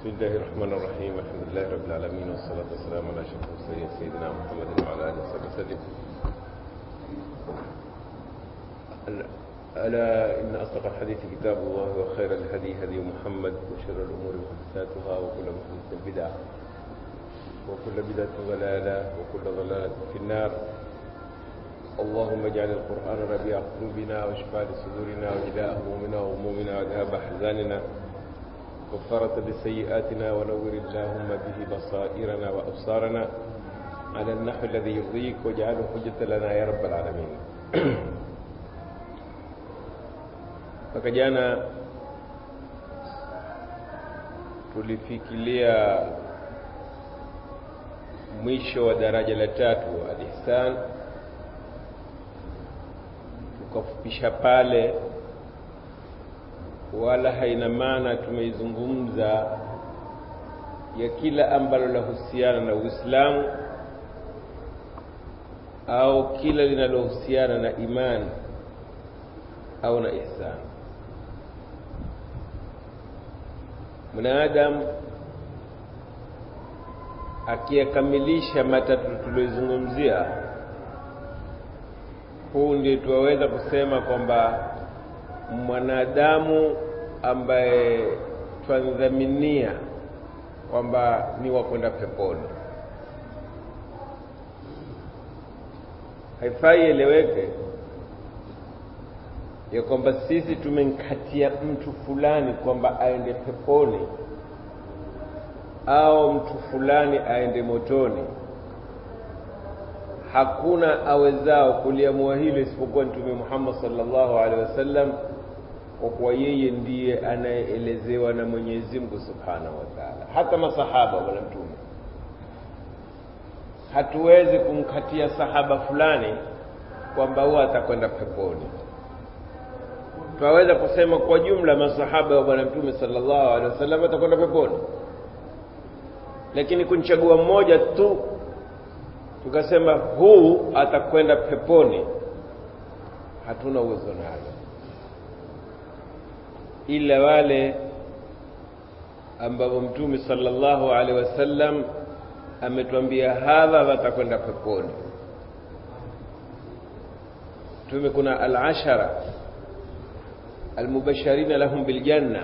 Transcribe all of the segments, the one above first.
بسم الله الرحمن الرحيم الحمد لله رب العالمين والصلاة والسلام على أشرف المرسلين سيدنا محمد وعلى آله وصحبه وسلم ألا إن أصدق الحديث كتاب الله وخير الهدي هدي محمد وشر الأمور محدثاتها وكل محدثة بدعة وكل بدعة ضلالة وكل ضلالة في النار اللهم اجعل القرآن ربيع قلوبنا وشفاء لصدورنا وجلاء همومنا وهمومنا وذهاب أحزاننا وفرت بسيئاتنا ونور اللهم به بصائرنا وأبصارنا على النحو الذي يرضيك واجعله حجة لنا يا رب العالمين mpaka jana tulifikilia mwisho wa daraja la tatu al-ihsan tukafupisha pale wala haina maana tumeizungumza ya kila ambalo lahusiana na Uislamu au kila linalohusiana na imani au na ihsan mwanadamu akiyakamilisha matatu tuliyozungumzia huu ndio tuwaweza kusema kwamba mwanadamu ambaye twadhaminia kwamba ni wa kwenda peponi haifai eleweke ya kwamba sisi tumemkatia mtu fulani kwamba aende peponi au mtu fulani aende motoni hakuna awezao kuliamua hilo isipokuwa mtume Muhammad sallallahu alaihi wasallam kwa kuwa yeye ndiye anayeelezewa na Mwenyezi Mungu Subhanahu wa Ta'ala. Hata masahaba wala mtume, hatuwezi kumkatia sahaba fulani kwamba huwa atakwenda peponi. Twaweza kusema kwa jumla masahaba wa bwana mtume sallallahu alaihi wasallam atakwenda peponi, lakini kunchagua mmoja tu tukasema huu atakwenda peponi, hatuna uwezo nalo ila wale ambao mtume sallallahu alaihi wasallam ametuambia hadha watakwenda peponi. Mtume kuna al-ashara almubashirina lahum biljanna,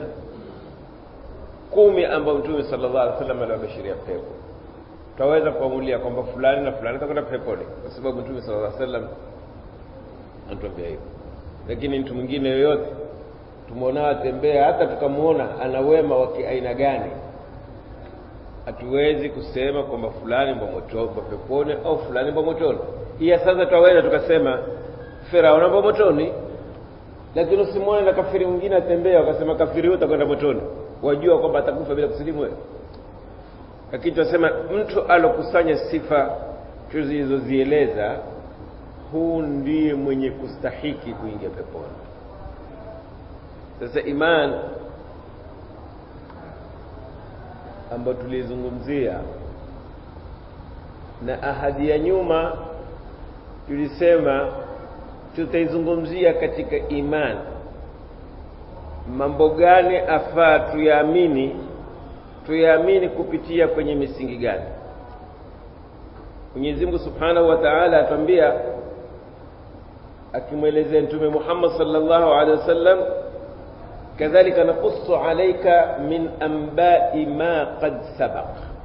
kumi ambao mtume sallallahu alaihi wasallam aliwabashiria pepo. Tutaweza kuamulia kwamba fulani na fulani atakwenda peponi kwa sababu mtume sallallahu alaihi wasallam anatuambia hivyo, lakini mtu mwingine yoyote tumeona atembea hata tukamwona ana wema wa kiaina gani, hatuwezi kusema kwamba fulani mbo peponi au fulani mbo motoni. Iya sasa twaweza tukasema Firauni mbo motoni, lakini usimwone na kafiri mwingine atembea wakasema kafiri huyo atakwenda motoni, wajua kwamba atakufa bila kusilimu wewe. Lakini tunasema mtu alokusanya sifa tulizozieleza, huu ndiye mwenye kustahiki kuingia peponi. Sasa iman ambayo tulizungumzia na ahadi ya nyuma tulisema tutaizungumzia katika iman, mambo gani afaa tuyaamini, tuyaamini kupitia kwenye misingi gani? Mwenyezi Mungu Subhanahu wa Ta'ala atuambia akimwelezea Mtume Muhammad sallallahu alaihi wasallam كذلك نقص عليك من أنباء ما قد سبق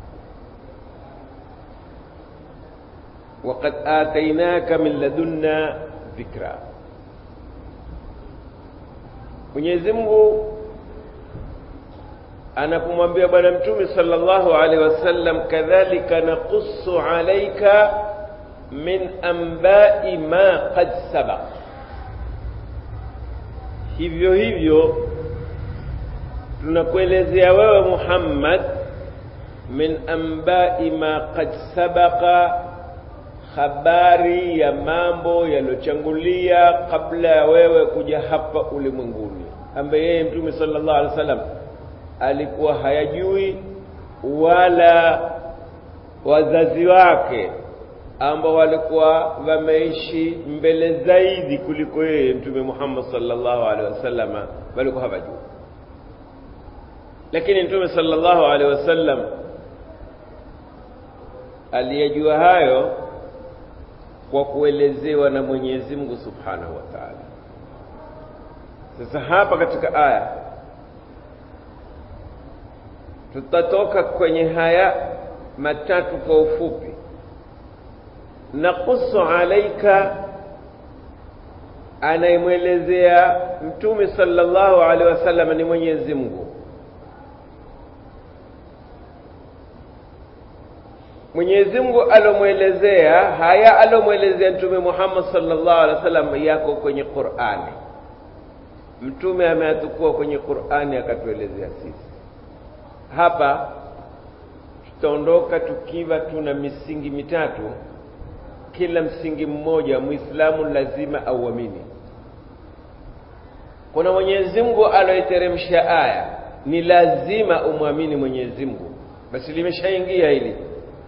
وقد آتيناك من لدنا ذكرا Mwenyezi Mungu anapomwambia bwana mtume sallallahu alaihi wasallam kadhalika naqussu alayka min anba'i ma qad sabaq hivyo hivyo tunakuelezea wewe Muhammad min ambai ma qad sabaqa, habari ya mambo yaliyochangulia kabla ya wewe kuja hapa ulimwenguni, ambaye yeye Mtume sallallahu alaihi wasallam alikuwa hayajui wala wazazi wake ambao walikuwa wameishi mbele zaidi kuliko yeye Mtume Muhammad sallallahu alaihi wasallam walikuwa hawajui lakini mtume sallallahu alaihi wasallam aliyejua hayo kwa kuelezewa na Mwenyezi Mungu Subhanahu wa Ta'ala. Sasa hapa katika aya tutatoka kwenye haya matatu kwa ufupi. Naqusu alaika, anayemwelezea Mtume sallallahu alaihi wasallam ni Mwenyezi Mungu. Mwenyezi Mungu alomwelezea haya alomwelezea Mtume Muhammad sallallahu alaihi wasallam yako kwenye Qur'ani. Mtume ameatukua kwenye Qur'ani akatuelezea sisi. Hapa tutaondoka tukiwa tuna misingi mitatu. Kila msingi mmoja Muislamu lazima auamini. Kuna Mwenyezi Mungu aloiteremsha aya, ni lazima umwamini Mwenyezi Mungu. Basi limeshaingia hili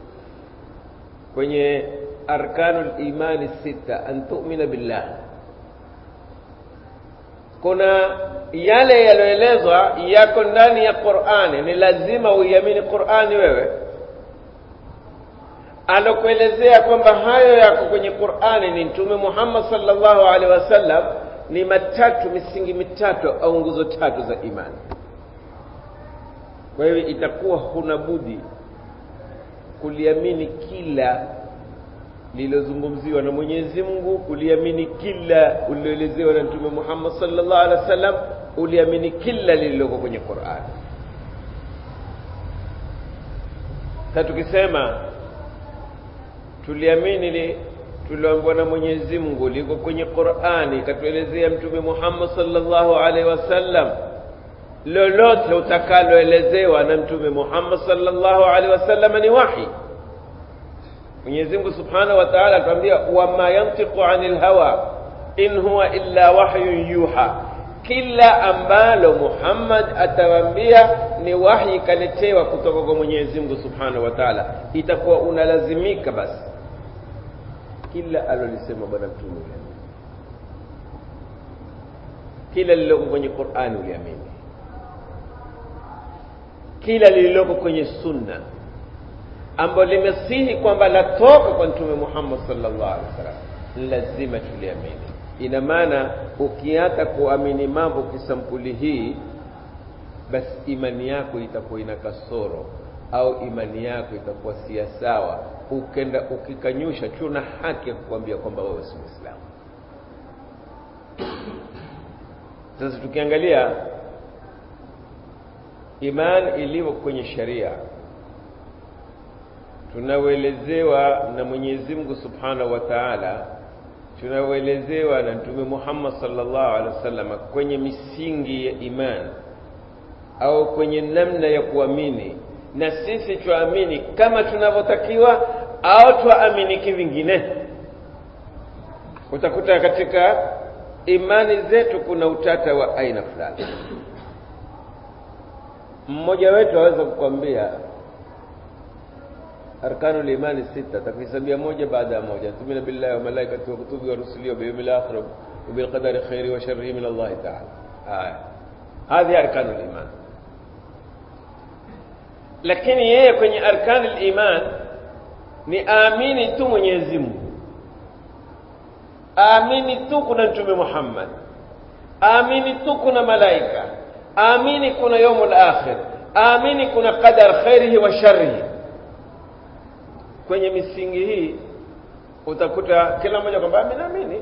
kwenye arkanul imani sita an tu'mina billah kuna yale yaliyoelezwa yako ndani ya Qur'ani ni lazima uiamini Qur'ani wewe alokuelezea kwamba hayo yako kwenye Qur'ani ni Mtume Muhammad sallallahu alaihi wasallam ni matatu misingi mitatu au nguzo tatu za imani kwa hiyo itakuwa huna budi kuliamini kila lililozungumziwa na Mwenyezi Mungu, kuliamini kila uliloelezewa na Mtume Muhammad sallallahu alaihi wasallam, uliamini kila lililoko kwenye Qur'an. Sasa tukisema tuliamini li tulioambiwa na Mwenyezi Mungu liko kwenye Qur'ani, katuelezea Mtume Muhammad sallallahu alaihi wasallam lolote utakaloelezewa na mtume Muhammad sallallahu alaihi wasallam ni wahi. Mwenyezi Mungu Subhanahu wa Ta'ala atuambia wama yantiqu anil hawa in huwa illa wahyun yuha, kila ambalo Muhammad atawaambia ni wahi kaletewa kutoka kwa Mwenyezi Mungu Subhanahu wa Ta'ala, itakuwa unalazimika basi kila alolisema bwana mtume uliamini, kila lililoko kwenye Qur'ani uliamini kila lililoko kwenye sunna ambalo limesihi kwamba latoka kwa mtume Muhammad sallallahu alaihi wasallam lazima tuliamini. Ina maana ukiata kuamini mambo kisampuli hii, basi imani yako itakuwa ina kasoro au imani yako itakuwa si sawa. Ukenda ukikanyusha, tuna haki ya kukwambia kwamba wewe si Muislamu. Sasa tukiangalia imani ilivyo kwenye sharia tunaoelezewa na Mwenyezi Mungu Subhanahu wa Ta'ala, tunaoelezewa na Mtume Muhammad sallallahu alaihi wasallam kwenye misingi ya imani au kwenye namna ya kuamini, na sisi tuamini kama tunavyotakiwa au tuamini kivingine. Utakuta katika imani zetu kuna utata wa aina fulani mmoja wetu aweza kukwambia arkanul imani sita takuhesabia moja baada ya moja tumina billahi wa malaikati wa kutubi wa rusuli wa biyawmil akhir wa bil qadari khairi wa sharrihi min Allah ta'ala haya hadhi arkanul iman lakini yeye kwenye arkanul iman ni amini tu Mwenyezi Mungu amini tu kuna mtume Muhammad amini tu kuna malaika amini kuna yaumul akhir amini kuna qadar khairihi wa sharrihi kwenye misingi hii utakuta kila mmoja kwamba mimi naamini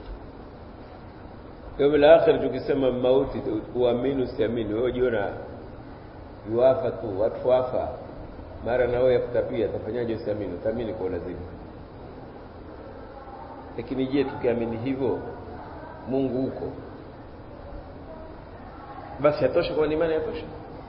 yaumul akhir tukisema mauti uamini usiamini wewe jiona yuafa tu watu wafa mara na wewe yakutapia tafanyaje usiamini utaamini kwa lazima lakini je tukiamini hivyo Mungu huko basi yatosha kwa imani yatosha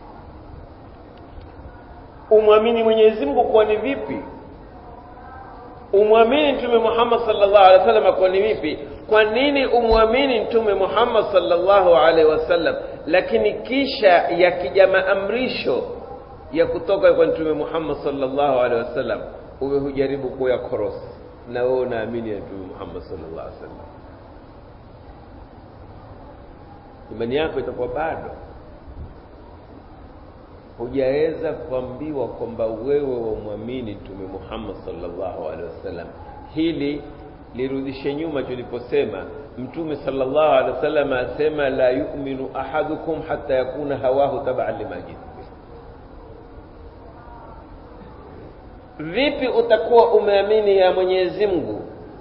umwamini Mwenyezi Mungu kwa ni vipi umwamini Mtume Muhammad sallallahu alaihi wasallam kwa ni vipi kwa nini umwamini Mtume Muhammad sallallahu alaihi wasallam lakini kisha yakija maamrisho ya kutoka kwa Mtume Muhammad sallallahu alaihi wasallam uwe hujaribu kuya korosi na wewe unaamini ya Mtume Muhammad sallallahu alaihi wasallam imani yako itakuwa bado hujaweza kuambiwa kwamba wewe wamwamini mtume Muhammad sallallahu alaihi wasallam hili lirudishe nyuma tuliposema mtume sallallahu alaihi wasallam asema la yu'minu ahadukum hatta yakuna hawahu tab'an lima jitu vipi utakuwa umeamini ya Mwenyezi Mungu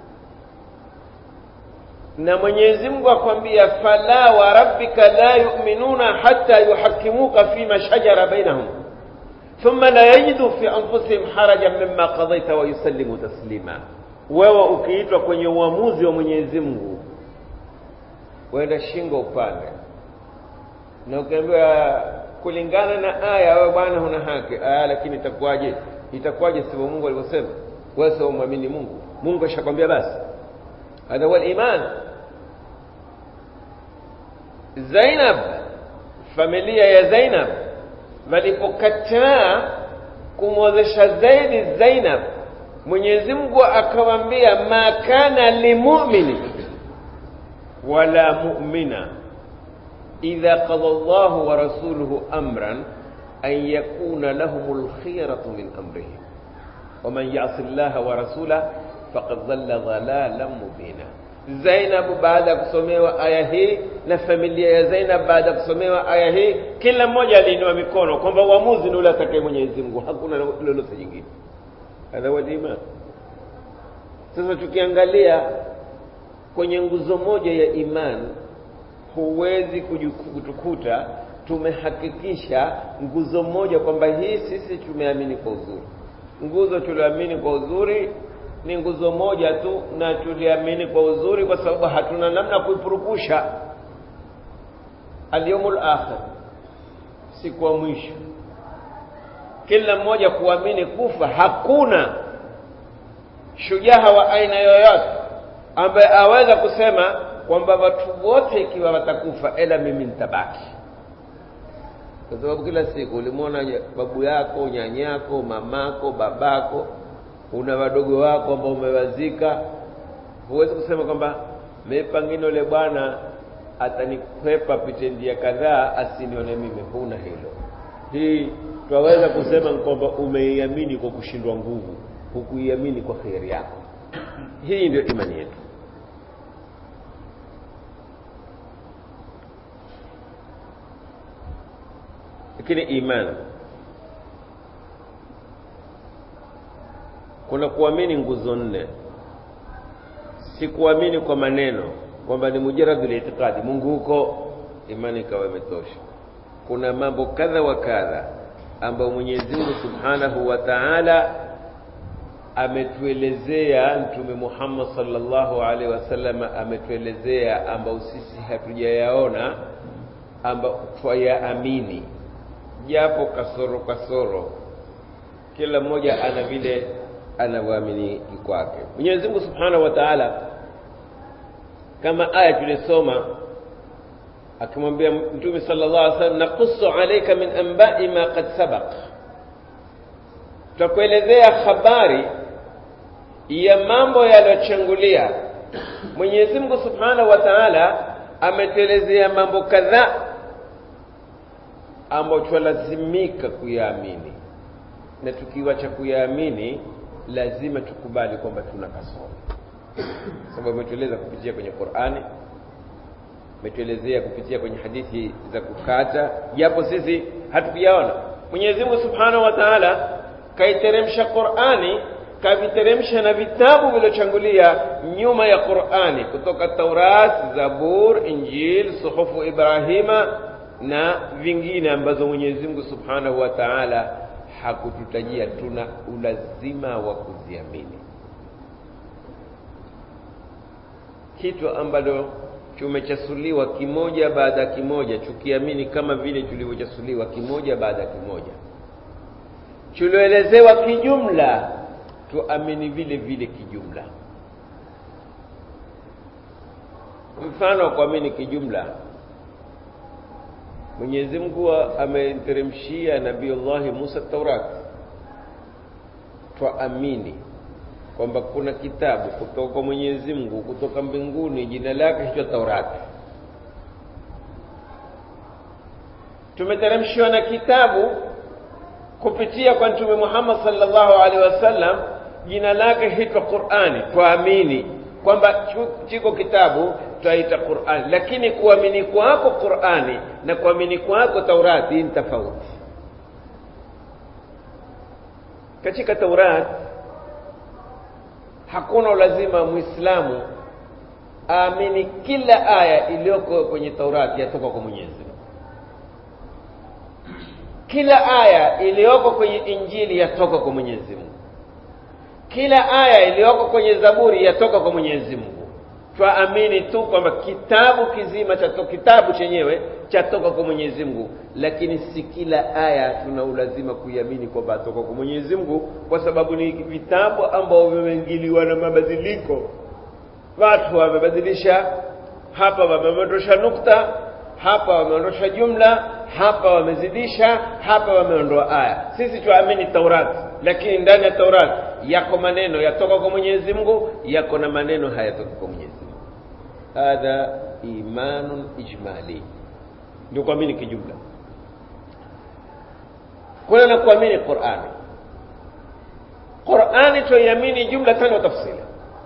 na Mwenyezi Mungu akwambia fala wa rabbika la yu'minuna hatta yuhakkimuka fima shajara bainahum thumma la yajidu fi anfusihim harajan mimma qadaita wa yusallimu taslima wewe ukiitwa kwenye uamuzi wa Mwenyezi Mungu wenda shingo upande na ukiambiwa kulingana na aya wewe bwana huna haki aya lakini itakuwaje itakuwaje sivyo Mungu alivyosema wewe sio muamini Mungu Mungu ashakwambia basi hadha huwa iman Zainab familia ya Zainab walipokataa kumwozesha zaidi Zainab Mwenyezi Mungu akamwambia ma kana limu'mini wala mu'mina idha qada Allahu wa rasuluhu amran an yakuna lahumul khiyaratu min amrihim ومن يعص الله ورسوله فقد ضل ضلالا مبينا Zainab baada ya kusomewa aya hii na familia ya Zainab baada ya kusomewa aya hii kila mmoja aliinua mikono kwamba uamuzi ni ule atakaye Mwenyezi Mungu hakuna lolote jingine hadha wal iman sasa tukiangalia kwenye nguzo moja ya iman huwezi kutukuta tumehakikisha nguzo moja kwamba hii sisi tumeamini kwa uzuri nguzo tulioamini kwa uzuri ni nguzo moja tu na tuliamini kwa uzuri kwa sababu hatuna namna kuipurupusha alyawmul akhir siku ya mwisho kila mmoja kuamini kufa hakuna shujaa wa aina yoyote ambaye aweza kusema kwamba watu wote ikiwa watakufa ila mimi nitabaki kwa sababu kila siku ulimwona babu yako nyanyako mamako babako una wadogo wako ambao umewazika huwezi kusema kwamba mimi pangine yule bwana atanikwepa pite njia kadhaa asinione mimi huna hilo hii twaweza kusema kwamba umeiamini kwa kushindwa nguvu hukuiamini kwa kheri yako hii ndio imani yetu lakini imani kuna kuamini nguzo nne si kuamini kwa maneno kwamba ni mujaradul itikadi Mungu huko imani ikawa imetosha kuna mambo kadha wa kadha ambayo Mwenyezi Mungu Subhanahu wa Ta'ala ametuelezea Mtume Muhammad sallallahu alaihi wasallam ametuelezea ambao sisi hatujayaona ambao twayaamini japo kasoro kasoro kila mmoja ana vile anavyoamini kwake Mwenyezi Mungu Subhanahu wa Ta'ala kama aya tulisoma akimwambia Mtume sallallahu alaihi wasallam naqussu alayka min anba'i ma qad sabaq tutakuelezea habari ya mambo yaliyochangulia Mwenyezi Mungu Subhanahu wa Ta'ala ametuelezea mambo kadhaa ambayo twalazimika kuyaamini na tukiwacha kuyaamini lazima tukubali kwamba tuna kasoro sababu imetueleza kupitia kwenye Qur'ani imetuelezea kupitia kwenye hadithi za kukata japo sisi hatukuyaona Mwenyezi Mungu Subhanahu wa Ta'ala kaiteremsha Qur'ani kaviteremsha na vitabu vilochangulia nyuma ya Qur'ani kutoka Taurat, Zabur, Injil, suhufu Ibrahima na vingine ambazo Mwenyezi Mungu Subhanahu wa Ta'ala hakututajia tuna ulazima wa kuziamini kitu ambalo tumechasuliwa kimoja baada ya kimoja tukiamini kama vile tulivyochasuliwa kimoja baada ya kimoja tulioelezewa kijumla tuamini vile vile kijumla mfano wa kuamini kijumla Mwenyezi Mungu amemteremshia Nabii Allah Musa Taurat twaamini kwamba kuna kitabu kutoka kwa Mwenyezi Mungu kutoka mbinguni jina lake hicho Taurati tumeteremshiwa na kitabu kupitia kwa mtume Muhammad sallallahu alaihi wasallam jina lake hitwa Qur'ani twaamini kwamba chiko kitabu twaita Qur'ani lakini kuamini kwako Qur'ani na kuamini kwako Taurati ni tofauti katika Taurati hakuna lazima muislamu aamini kila aya iliyoko kwenye Taurati yatoka kwa Mwenyezi Mungu kila aya iliyoko kwenye Injili yatoka kwa Mwenyezi Mungu kila aya iliyoko kwenye Zaburi yatoka kwa Mwenyezi Mungu twaamini tu kwamba kitabu kizima cha kitabu chenyewe chatoka kwa Mwenyezi Mungu lakini si kila aya tuna ulazima kuiamini kwamba atoka kwa Mwenyezi Mungu kwa sababu ni vitabu ambao vimeingiliwa na mabadiliko watu wamebadilisha hapa wameondosha nukta hapa wameondosha jumla hapa wamezidisha hapa wameondoa aya sisi tuamini Taurati lakini ndani ya Taurati yako maneno yatoka kwa Mwenyezi Mungu yako na maneno hayatoka kwa Mwenyezi Mungu hadha imanun ijmali ndio kuamini kijumla kuna na kuamini Qur'ani Qur'ani tuiamini jumlatan wa tafsila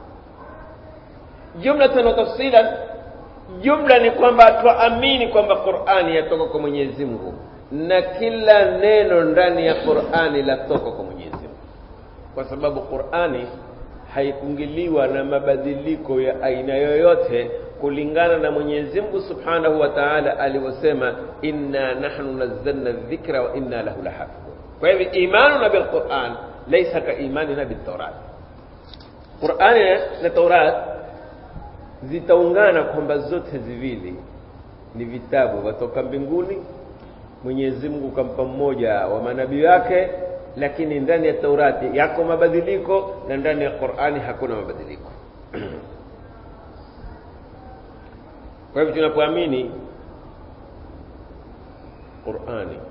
jumlatan wa tafsila jumla ni kwamba tuamini kwamba Qur'ani yatoka kwa Mwenyezi Mungu na kila neno ndani ya Qur'ani latoka kwa Mwenyezi Mungu kwa sababu Qur'ani haikungiliwa na mabadiliko ya aina yoyote kulingana na Mwenyezi Mungu Subhanahu wa Ta'ala alivyosema inna nahnu nazzalna dhikra wa inna lahu lahafidhun kwa hivyo imanuna bil Qur'an laysa ka imanina bit Tawrat Qur'ani na Taurat zitaungana kwamba zote ziwili ni vitabu vatoka mbinguni Mwenyezi Mungu kampa mmoja wa manabii wake lakini ndani ya Taurati yako mabadiliko na ndani ya Qur'ani hakuna mabadiliko kwa hivyo tunapoamini Qur'ani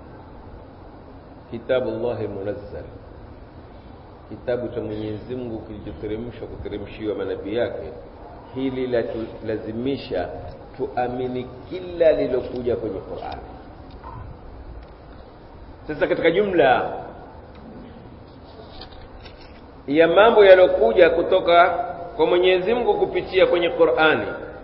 kitabu Allah munazzal kitabu cha Mwenyezi Mungu kilichoteremshwa kuteremshiwa manabii yake hili la lazimisha tuamini kila lilokuja kwenye Qur'ani sasa katika jumla ya mambo yaliyokuja kutoka kwa Mwenyezi Mungu kupitia kwenye Qur'ani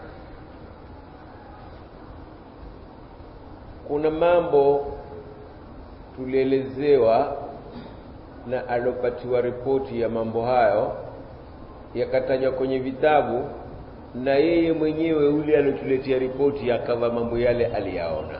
kuna mambo tulielezewa na alopatiwa ripoti ya mambo hayo yakatajwa kwenye vitabu na yeye mwenyewe ule aliotuletea ripoti akawa mambo yale aliyaona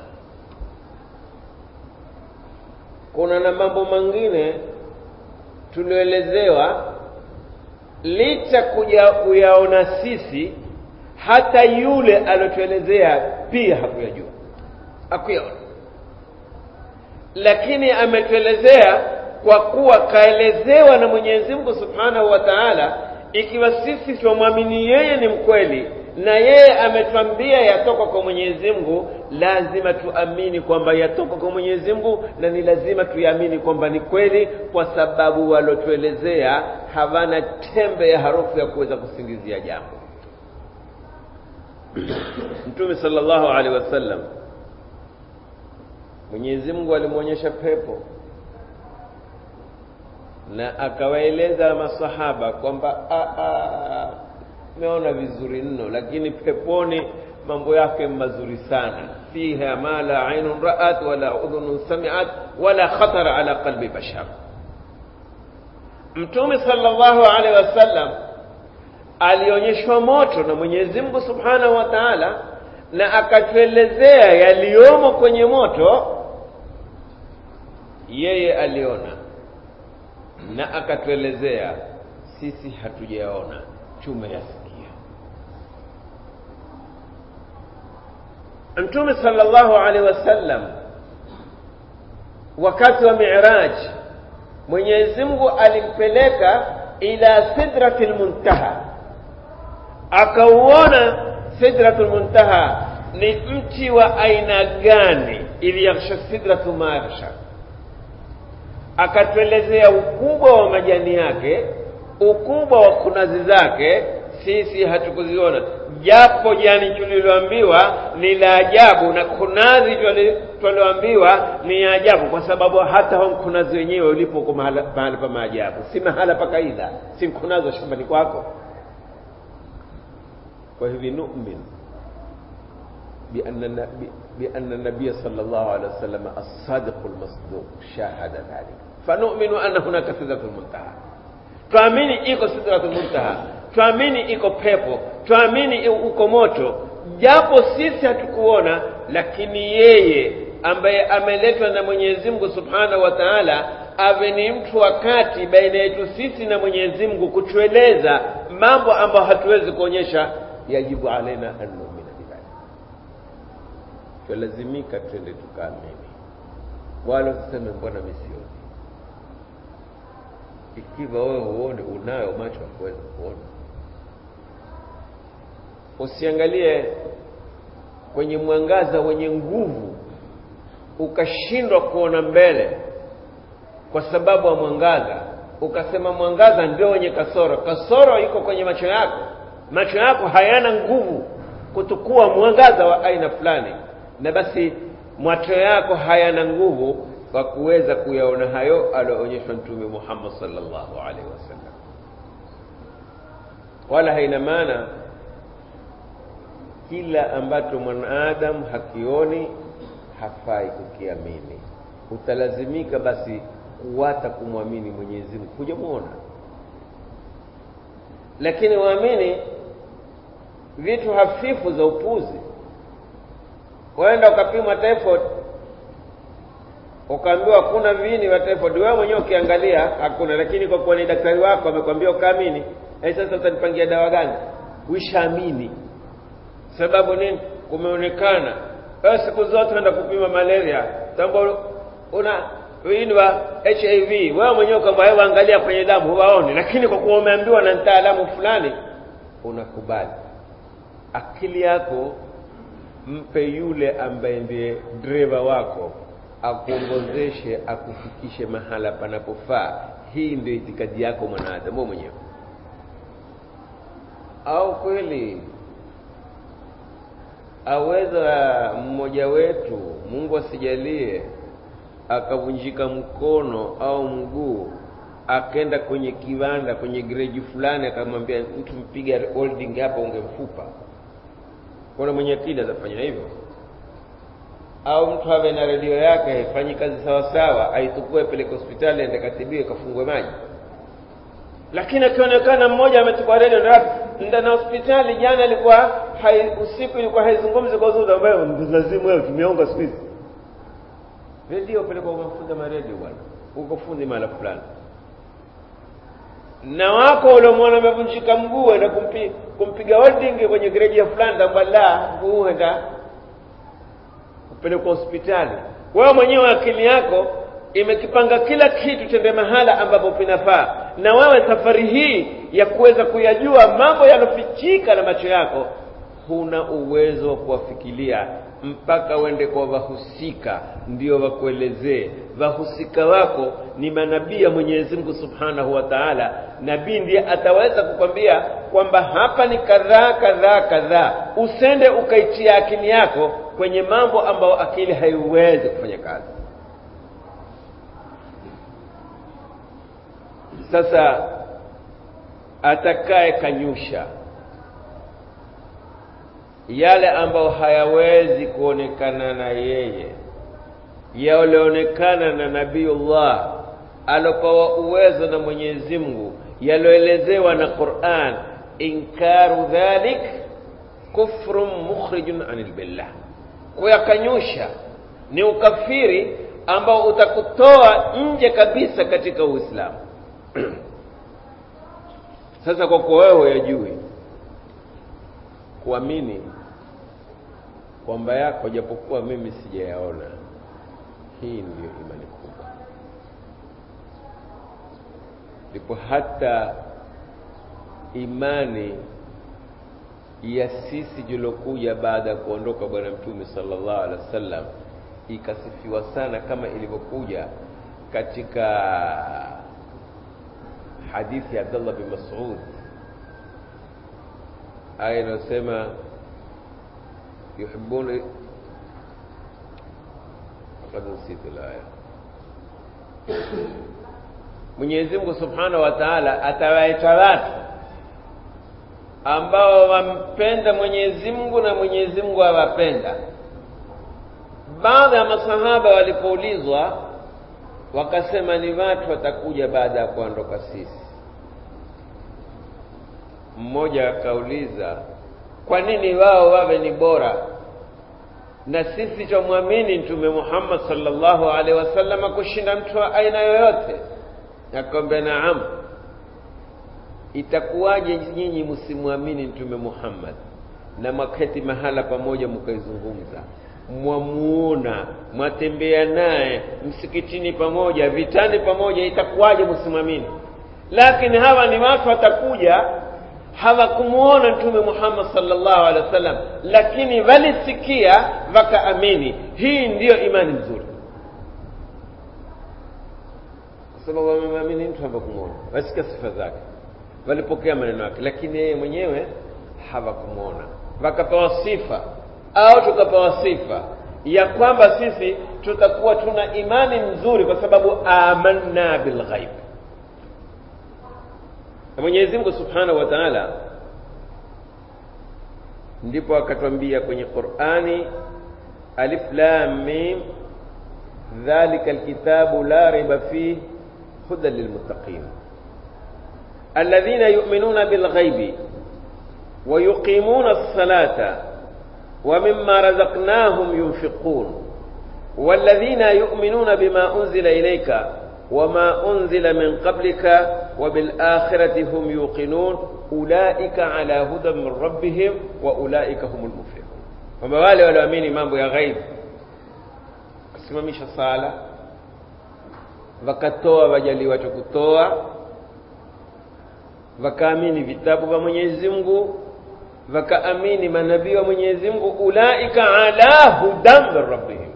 kuna na mambo mengine tulioelezewa licha kuja kuyaona sisi hata yule aliotuelezea pia hakuyajua hakuyaona lakini ametuelezea kwa kuwa kaelezewa na Mwenyezi Mungu Subhanahu wa Ta'ala ikiwa sisi tumwamini yeye ni mkweli na yeye ametwambia yatoka kwa Mwenyezi Mungu lazima tuamini kwamba yatoka kwa Mwenyezi Mungu na ni lazima tuamini kwamba ni kweli kwa sababu walotuelezea hawana tembe ya harufu ya kuweza kusingizia jambo Mtume sallallahu alaihi wasallam Mwenyezi Mungu alimwonyesha pepo na akawaeleza masahaba kwamba meona vizuri mno lakini peponi mambo yake mazuri sana fiha ma la ainun ra'at wala udhunun sami'at wala khatara ala qalbi bashar Mtume sallallahu alaihi wasallam alionyeshwa moto na Mwenyezi Mungu Subhanahu wa Ta'ala na akatuelezea yaliyomo kwenye moto yeye aliona na akatuelezea sisi hatujaona tumeyasikia Mtume sallallahu alaihi wasallam wakati wa Mi'raj Mwenyezi Mungu alimpeleka ila sidratil muntaha akauona sidratul muntaha ni mti wa aina gani ili yaghsha sidratu ma yaghsha akatuelezea ukubwa wa majani yake ukubwa wa kunazi zake sisi hatukuziona japo jani tuliloambiwa ni la ajabu na kunazi tulioambiwa ni ajabu kwa sababu hata hao mkunazi wenyewe ulipo uko mahala pa maajabu si mahala pa kaida si mkunazi wa shambani kwako kwa hivi nu'min بأن بأن النبي صلى الله عليه وسلم الصادق المصدوق شاهد ذلك فنؤمن أن هناك سدرة المنتهى tuamini iko sidratul muntaha tuamini iko pepo tuamini uko moto japo sisi hatukuona lakini yeye ambaye ameletwa na Mwenyezi Mungu Subhanahu wa Ta'ala awe ni mtu wakati baina yetu sisi na Mwenyezi Mungu kutueleza mambo ambayo hatuwezi kuonyesha yajibu alaina an nu'mina bidhalik tulazimika twende tukaamini wala usiseme mbona mimi sioni ikiwa wewe huone unayo macho ya kuweza kuona usiangalie kwenye mwangaza wenye nguvu ukashindwa kuona mbele kwa sababu ya mwangaza ukasema mwangaza ndio wenye kasoro kasoro iko kwenye macho yako macho yako hayana nguvu kutukua mwangaza wa aina fulani na basi macho yako hayana nguvu kwa kuweza kuyaona hayo aliyoonyeshwa mtume Muhammad sallallahu alaihi wasallam wala haina maana kila ambacho mwanadamu hakioni hafai kukiamini utalazimika basi kuwata kumwamini Mwenyezi Mungu hujamuona lakini waamini vitu hafifu za upuzi waenda ukapimwa typhoid ukaambiwa hakuna viini vya typhoid wewe mwenyewe ukiangalia hakuna lakini kwa kuwa ni daktari wako amekwambia ukaamini eh sasa utanipangia dawa gani uishaamini sababu nini kumeonekana wewe siku zote unaenda kupima malaria tambo una viini wa HIV wewe mwenyewe kwamba wewe angalia kwenye damu huwaoni lakini kwa kuwa umeambiwa na mtaalamu fulani unakubali akili yako mpe yule ambaye ndiye dereva wako akuongozeshe akufikishe mahala panapofaa hii ndio itikadi yako mwanadamu mwenyewe au kweli aweza mmoja wetu Mungu asijalie akavunjika mkono au mguu akaenda kwenye kiwanda kwenye gereji fulani akamwambia mtu mpiga holding hapa ungemfupa kuna mwenye akili atafanya hivyo au mtu awe na redio yake haifanyi kazi sawa sawa aitukue peleke hospitali aende katibiwe kafungwe maji lakini akionekana mmoja amechukua redio nda na hospitali jana ilikuwa hai, usiku ilikuwa haizungumzi kwa uzuri ambayo lazimu wewe tumeonga siku hizi redio pelekwa mafuta maredio bwana uko fundi mahala fulani na wako uliomwona amevunjika mguu enda kumpi, kumpiga holding kwenye gereji ya fulani tamba la mguu enda kupelekwa hospitali wewe mwenyewe akili yako imekipanga kila kitu tende mahala ambapo pinafaa na wewe safari hii ya kuweza kuyajua mambo yanofichika na macho yako huna uwezo wa kuwafikiria mpaka uende kwa wahusika ndio wakuelezee wahusika wako ni manabii ya Mwenyezi Mungu Subhanahu wa Ta'ala nabii ndiye ataweza kukwambia kwamba hapa ni kadhaa kadhaa kadhaa usende ukaitia akili yako kwenye mambo ambayo akili haiwezi kufanya kazi sasa atakaye kanyusha yale ambayo hayawezi kuonekana na yeye yalioonekana na nabiullah alopewa uwezo na Mwenyezi Mungu yaloelezewa na Qur'an inkaru dhalik kufrun mukhrijun anil billah kuyakanyusha ni ukafiri ambao utakutoa nje kabisa katika Uislamu sasa kwa kuwa wewe huyajui kuamini kwamba yako japokuwa mimi sijayaona hii ndiyo imani kubwa ndipo hata imani ya sisi jilokuja baada ya kuondoka bwana mtume sallallahu alaihi wasallam ikasifiwa sana kama ilivyokuja katika hadithi ya Abdullah bin Mas'ud aya inayosema yuhibbuna qad nsitu laya Mwenyezi Mungu Subhanahu wa Ta'ala atawaita watu ambao wampenda Mwenyezi Mungu na Mwenyezi Mungu awapenda. Baadhi ya masahaba walipoulizwa wakasema ni watu watakuja baada ya kuondoka sisi. Mmoja akauliza, kwa nini wao wawe ni bora na sisi tumwamini Mtume Muhammad sallallahu alaihi wasallam kushinda mtu wa aina yoyote? Akamwambia, naam. Itakuwaje nyinyi msimwamini Mtume Muhammad na maketi mahala pamoja mkaizungumza, mwamuona, mwatembea naye msikitini pamoja, vitani pamoja, itakuwaje msimwamini? Lakini hawa ni watu watakuja hawakumuona Mtume Muhammad sallallahu alaihi wasallam, lakini walisikia wakaamini. Hii ndiyo imani nzuri sababu wamemwamini mtu hawakumuona, wasikia sifa zake, walipokea maneno yake, lakini yeye mwenyewe hawakumuona. Wakapewa sifa au tukapewa sifa ya kwamba sisi tutakuwa tuna imani nzuri kwa sababu amanna bilghaib. Na Mwenyezi Mungu Subhanahu wa Ta'ala ndipo akatwambia kwenye Qur'ani, alif lam mim dhalika alkitabu la raiba fihi هدى للمتقين الذين يؤمنون بالغيب ويقيمون الصلاة ومما رزقناهم ينفقون والذين يؤمنون بما أنزل إليك وما أنزل من قبلك وبالآخرة هم يوقنون أولئك على هدى من ربهم وأولئك هم المفلحون وما wale walioamini mambo ya ghaib kusimamisha sala wakatoa wajaliwa cha kutoa wakaamini vitabu vya Mwenyezi Mungu wakaamini manabii wa Mwenyezi Mungu ulaika ala hudan min rabbihim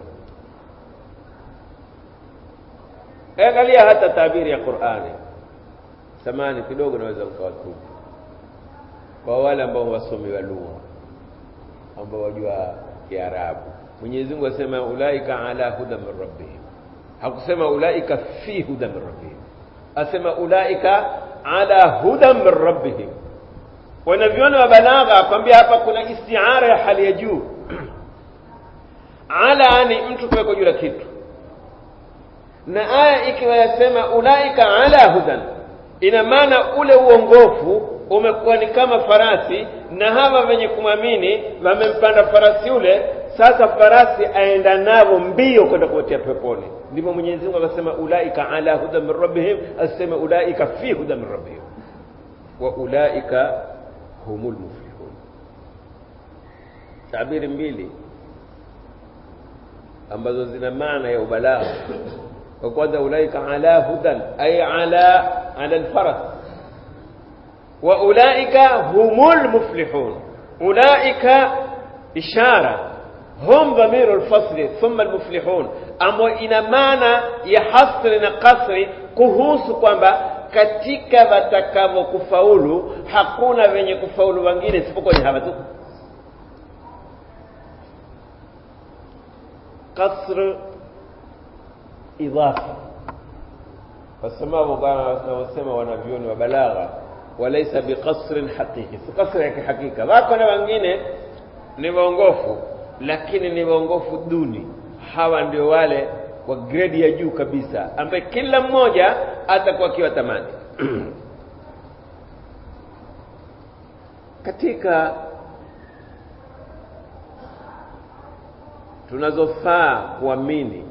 angalia hata tabiri ya Qur'ani samani kidogo naweza mkawatubu kwa wale ambao wasomi wa lugha ambao wajua Kiarabu Mwenyezi Mungu asema ulaika ala hudan min rabbihim hakusema ulaika fi huda min rabbihim asema ulaika ala huda min rabbihim wanavyona wa balagha akwambia hapa kuna istiara ya hali ya juu ala ni mtu kuweko juu la kitu na aya ikiwa yasema ulaika ala hudan ina maana ule uongofu umekuwa ni kama farasi na hawa wenye kumwamini wamempanda farasi ule sasa farasi aenda nao mbio kwenda kuotea peponi ndipo Mwenyezi Mungu akasema ulaika ala huda min rabbihim asema ulaika fi huda min rabbihim wa ulaika humul muflihun tabiri mbili ambazo zina maana ya ubalagha wa kwanza ulaika ala hudan ay ala ala alfaras wa ulaika humul muflihun ulaika ishara hum dhamiru alfasli thumma almuflihun ambayo ina maana ya hasri na kasri kuhusu kwamba katika watakavyokufaulu hakuna wenye kufaulu wengine isipokuwa ni hawa tu kasr idhafa kwa sababu wanaosema wanavyoni wa balagha walaisa biqasrin haqiqi si kasri ya kihakika wako na wengine ni waongofu lakini ni waongofu duni hawa ndio wale wa gredi ya juu kabisa ambaye kila mmoja atakuwa akiwa tamani katika tunazofaa kuamini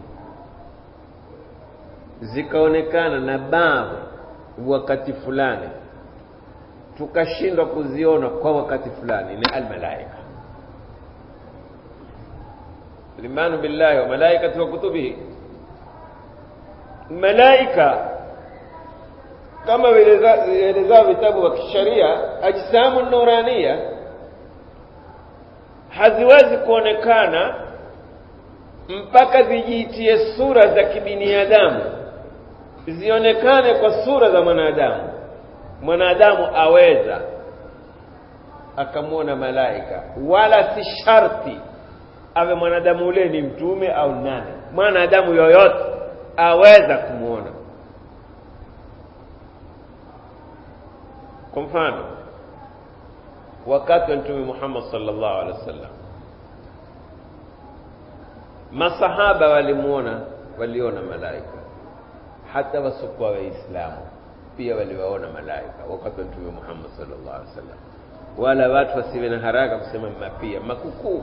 zikaonekana na baadhi wakati fulani tukashindwa kuziona kwa wakati fulani ni almalaika limanu billahi wa malaikati wa kutubihi malaika kama vielezao vitabu vya kisheria ajsamu nurania haziwezi kuonekana mpaka zijiitie sura za kibinadamu zionekane kwa sura za mwanadamu mwanadamu aweza akamwona malaika wala si sharti awe mwanadamu ule ni mtume au nani mwanadamu yoyote aweza kumwona kwa mfano wakati wa mtume Muhammad sallallahu alaihi wasallam masahaba walimuona waliona malaika hata wasiokuwa waislamu pia waliwaona malaika wakati wa mtume Muhammad sallallahu alaihi wasallam wala watu wasiwe na haraka kusema mapia makukuu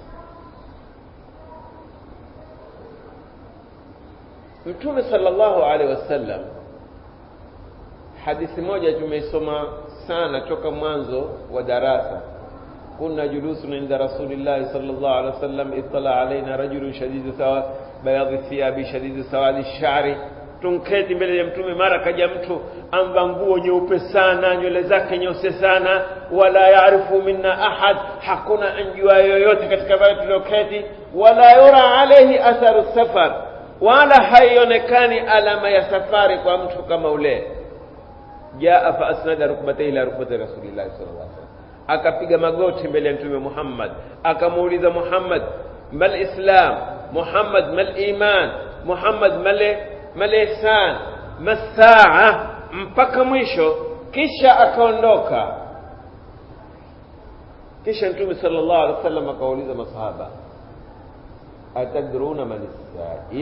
mtume sallallahu alaihi wasallam hadithi moja tumeisoma sana toka mwanzo wa darasa كنا جلوس عند رسول الله صلى الله عليه وسلم اطلع علينا رجل شديد سواد بياض الثياب شديد سواد الشعر tunketi mbele ya mtume mara kaja mtu amva nguo nyeupe sana nywele zake nyeusi sana wala yaarifu minna ahad hakuna anjua yoyote katika wale tulioketi wala yura alaihi atharu safar wala haionekani alama ya safari kwa mtu kama ule jaa fa asnada rukbatayhi ila rukbati rasulillahi sallallahu alaihi wasallam akapiga magoti mbele ya mtume Muhammad akamuuliza Muhammad mal islam Muhammad mal iman Muhammad mal mal ihsan masaa mpaka mwisho kisha akaondoka kisha mtume sallallahu alaihi wasallam akauliza masahaba atadruna man sail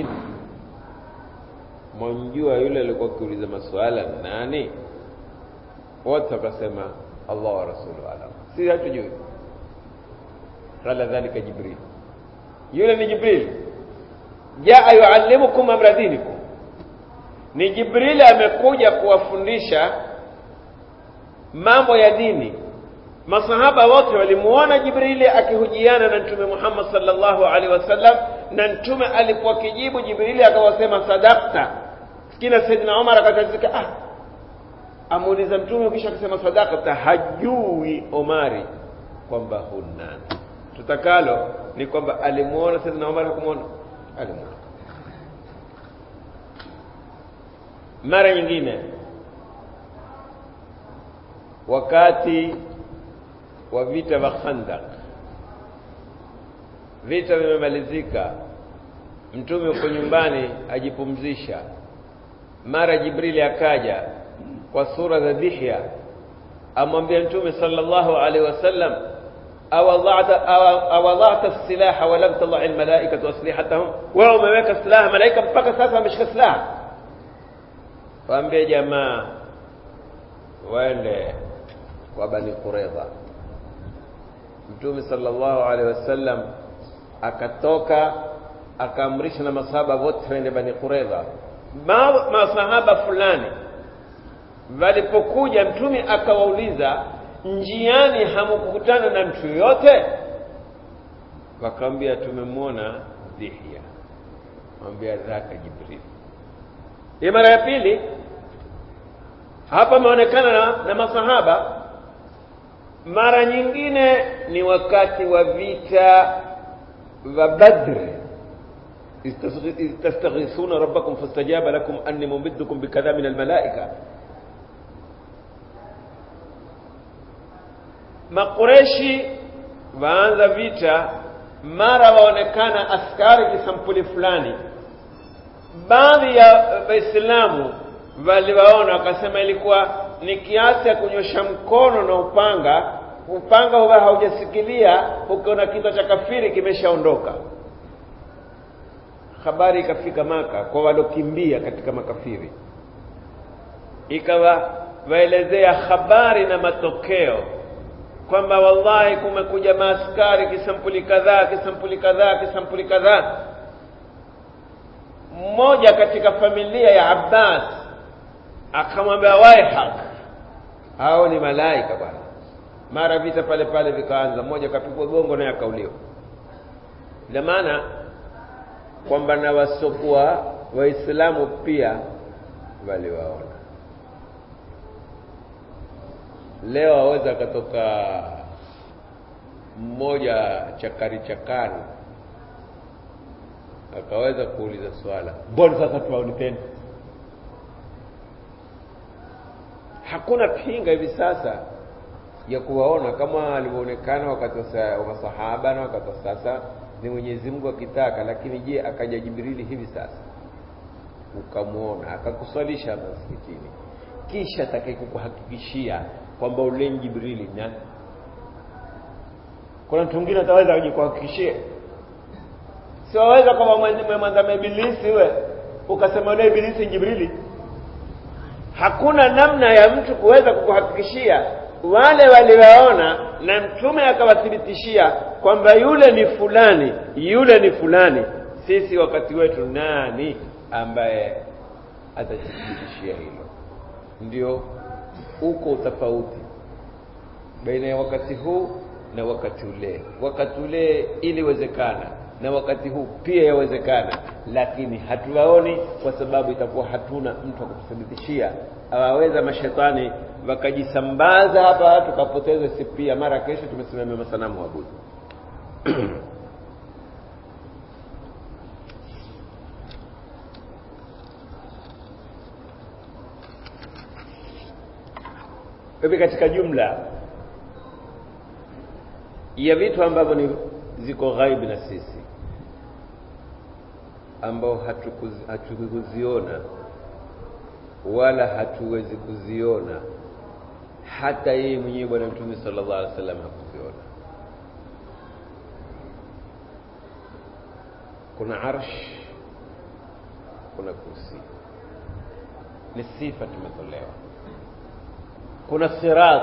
mwanjua yule alikuwa akiuliza maswala nani wote wakasema Allah wa rasuluhu alam si hatujui qala dhalika jibril yule ni jibril jaa yuallimukum amra dinikum ni jibril amekuja kuwafundisha mambo ya dini masahaba wote walimuona jibrili akihujiana na mtume Muhammad sallallahu alaihi wasallam na mtume alipokuwa kijibu jibrili akawasema sadakta sikina saidina Umar akatazika ah amuuliza mtume kisha akasema sadakta hajui Omari kwamba huna tutakalo ni kwamba alimuona saidina Umar hakumuona alimuona mara nyingine wakati wa vita vya Khandaq vita vimemalizika mtume uko nyumbani ajipumzisha mara jibrili akaja kwa sura za dihya amwambia mtume sallallahu alaihi wasallam awadhata awadhata silaha wa lam tadha almalaikatu aslihatahum wewe umeweka silaha malaika mpaka sasa wameshika silaha waambie jamaa waende kwa bani quraidha mtume sallallahu alaihi wasallam akatoka akaamrisha na masahaba wote waende bani quraidha Ma, masahaba fulani walipokuja mtume akawauliza njiani hamukukutana na mtu yoyote wakamwambia tumemwona dhihya mwambia dhaka jibril hii mara ya pili hapa ameonekana na, na masahaba mara nyingine ni wakati wa vita vya badri tastaghithuna rabbakum fastajaba lakum anni mumiddukum bikadha min almalaika makureshi waanza vita mara waonekana askari kisampuli fulani baadhi ya waislamu waliwaona wakasema ilikuwa ni kiasi ya kunyosha mkono na upanga upanga huwa haujasikilia ukiona kichwa cha kafiri kimeshaondoka habari ikafika maka kwa walokimbia katika makafiri ikawa waelezea habari na matokeo kwamba wallahi kumekuja maaskari kisampuli kadhaa kisampuli kadhaa kisampuli kadhaa mmoja katika familia ya Abbas akamwambia waihak hao ni malaika bwana mara vita pale pale vikaanza mmoja kapigwa gongo naye akauliwa ina maana kwamba na wasokuwa waislamu pia waliwaona leo aweza akatoka mmoja chakari chakari akaweza kuuliza swala mbona sasa tuwaoni tena hakuna pinga hivi sasa ya kuwaona kama walivyoonekana wakati wa masahaba na wakati wa sasa ni Mwenyezi Mungu akitaka. Lakini je, akaja Jibrili hivi sasa ukamwona akakuswalisha hapa msikitini, kisha atakayekukuhakikishia kwamba ule Jibrili na kuna mtu mwingine ataweza kujikuhakikishia? Si waweza kama mwandama Ibilisi we ukasema ule Ibilisi Jibrili. Hakuna namna ya mtu kuweza kukuhakikishia wale waliwaona na mtume akawathibitishia kwamba yule ni fulani, yule ni fulani. Sisi wakati wetu nani ambaye atathibitishia hilo? Ndio uko utofauti baina ya wakati huu na wakati ule. Wakati ule iliwezekana na wakati huu pia yawezekana, lakini hatuwaoni kwa sababu itakuwa hatuna mtu wa kututhibitishia. Awaweza mashetani wakajisambaza hapa, tukapoteza si pia, mara kesho tumesimamia masanamu abudu hivi katika jumla ya vitu ambavyo ni ziko ghaibu na sisi ambao hatukuziona wala hatuwezi kuziona, hata yeye mwenyewe Bwana Mtume sallallahu alaihi wasallam hakuziona. Kuna arsh, kuna kursi, ni sifa tumetolewa. Kuna sirat,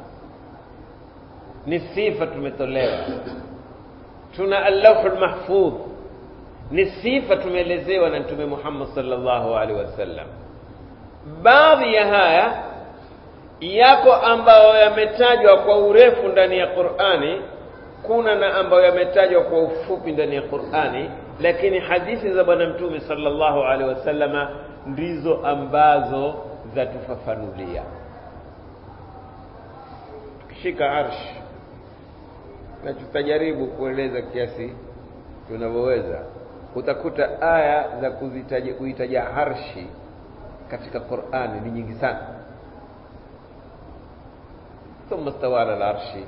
ni sifa tumetolewa. Tuna allahul mahfudh, ni sifa tumeelezewa na Mtume Muhammad sallallahu alaihi wasallam. Baadhi ya haya yako ambayo yametajwa kwa urefu ndani ya Qur'ani, kuna na ambayo yametajwa kwa ufupi ndani ya Qur'ani, lakini hadithi za Bwana Mtume sallallahu alaihi wasallama ndizo ambazo zatufafanulia. Tukishika arsh na tutajaribu kueleza kiasi tunavyoweza, utakuta aya za kuzitaja kuitaja arshi katika Qur'ani ni nyingi sana. thumma stawa ala al-arshi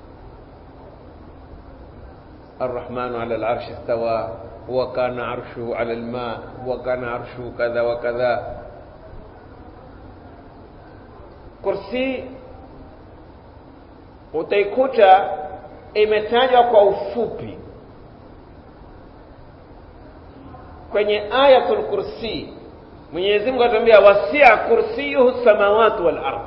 الرحمن على العرش استوى وكان عرشه على الماء وكان عرشه كذا وكذا kursi utaikuta imetajwa kwa ufupi kwenye ayatul kursi Mwenyezi Mungu atuambia wasia kursiyuhu samawati wal ardh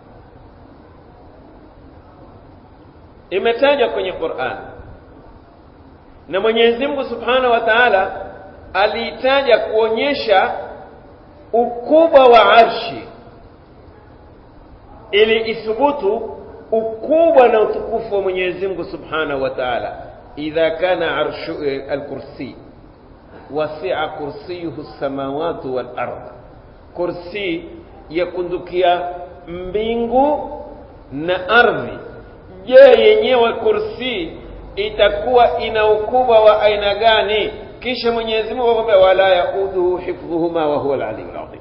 imetajwa kwenye Qur'an na Mwenyezi Mungu Subhanahu wa Ta'ala aliitaja kuonyesha ukubwa wa arshi ili ithubutu ukubwa na utukufu wa Mwenyezi Mungu Subhanahu wa Ta'ala idha kana arshu al-kursi wasi'a kursiyuhu samawati wal ardh kursi yakundukia mbingu na ardhi je yenyewe kursi itakuwa ina ukubwa wa aina gani kisha Mwenyezi Mungu akwambia wala yauduhu hifdhuhuma wa huwa al-aliyyul azim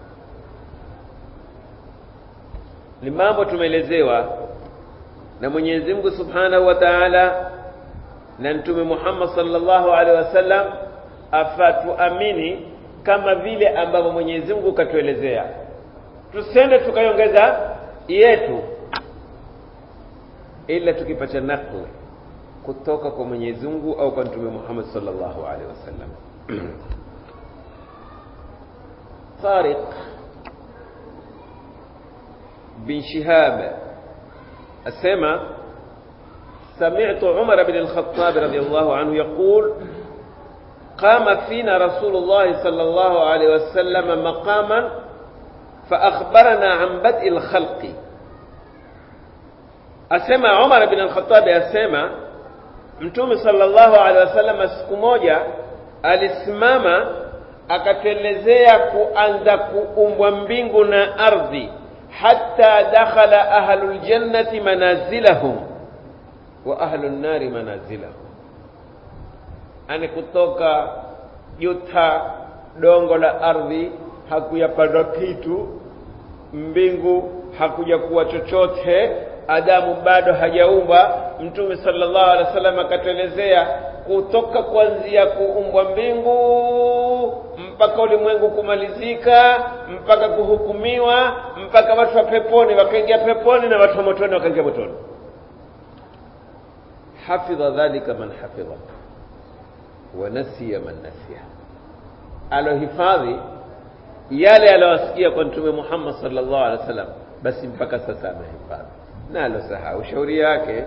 ni mambo tumeelezewa na Mwenyezi Mungu Subhanahu wa Ta'ala na Mtume Muhammad sallallahu alaihi wasallam afatuamini kama vile ambavyo Mwenyezi Mungu katuelezea tusende tukaiongeza yetu ila tukipata nakli kutoka kwa Mwenyezi Mungu au kwa Mtume Muhammad sallallahu alaihi wasallam Tariq bin Shihab asema سمعت عمر بن الخطاب رضي الله عنه يقول قام فينا رسول الله صلى الله عليه وسلم مقاما فأخبرنا عن بدء الخلق أسمع عمر بن الخطاب أسمع mtume sallallahu alaihi wasallam siku moja alisimama akatuelezea kuanza kuumbwa mbingu na ardhi hatta dakhala ahlul jannati manazilahum wa ahlun nari manazilahum ani kutoka juta dongo la ardhi hakuyapandwa kitu mbingu hakuja kuwa chochote adamu bado hajaumbwa mtume sallallahu alaihi wasallam akatuelezea kutoka kuanzia kuumbwa mbingu mpaka ulimwengu kumalizika mpaka kuhukumiwa mpaka watu wa peponi wakaingia peponi na watu wa motoni wakaingia motoni hafidha dhalika man hafidha wa nasiya man nasiya alohifadhi yale aliyowasikia kwa mtume Muhammad sallallahu alaihi wasallam basi mpaka sasa amehifadhi na alosahau shauri yake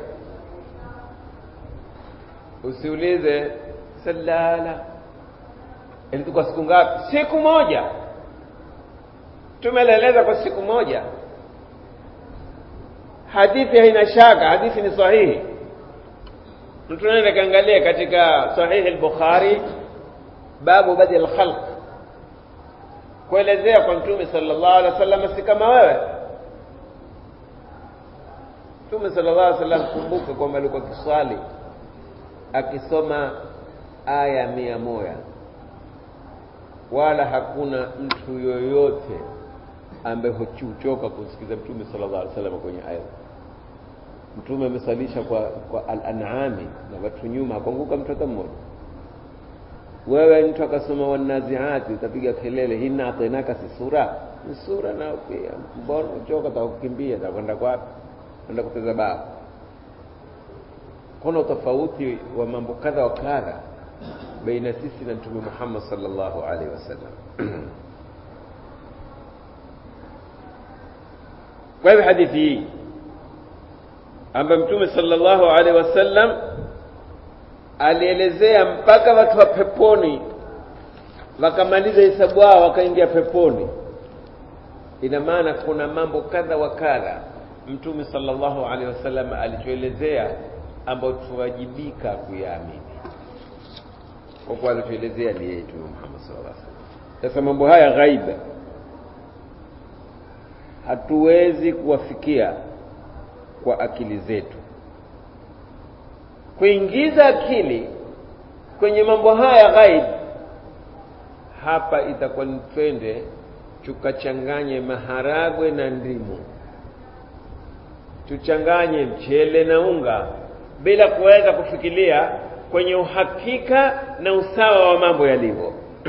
usiulize salala ilikuwa siku ngapi siku moja tumeleleza kwa siku moja hadithi haina shaka hadithi ni sahihi mtu naenda kaangalia katika sahihi al-bukhari babu badi al-khalq kuelezea kwa mtume sallallahu alaihi wasallam si kama wewe mtume sallallahu alaihi wasallam kumbuka kwamba alikuwa kiswali akisoma aya mia moja wala hakuna mtu yoyote ambaye huchoka kusikiza mtume sallallahu alaihi wasallam kwenye aya mtume amesalisha kwa kwa al-an'ami na watu nyuma hakuanguka mtu hata mmoja wewe mtu akasoma wanaziati utapiga kelele hina atainaka si sura ni sura na pia mbona uchoka utakukimbia utakwenda kwapi kwenda kucheza bao kuna utofauti wa mambo kadha wa kadha baina sisi na mtume Muhammad sallallahu alaihi wasallam kwa hivyo hadithi hii ambayo mtume sallallahu alaihi wasallam alielezea mpaka watu wa peponi wakamaliza hesabu yao wakaingia peponi ina maana kuna mambo kadha wa kadha mtume sallallahu alaihi wasallam alituelezea ambayo tuwajibika kuyaamini kwa kuwa alituelezea ni yeye mtume Muhammad sallallahu alaihi wasallam sasa mambo haya ghaiba hatuwezi kuwafikia kwa akili zetu kuingiza akili kwenye mambo haya ghaib hapa itakuwa ni twende tukachanganye maharagwe na ndimu tuchanganye mchele na unga bila kuweza kufikiria kwenye uhakika na usawa wa mambo yalivyo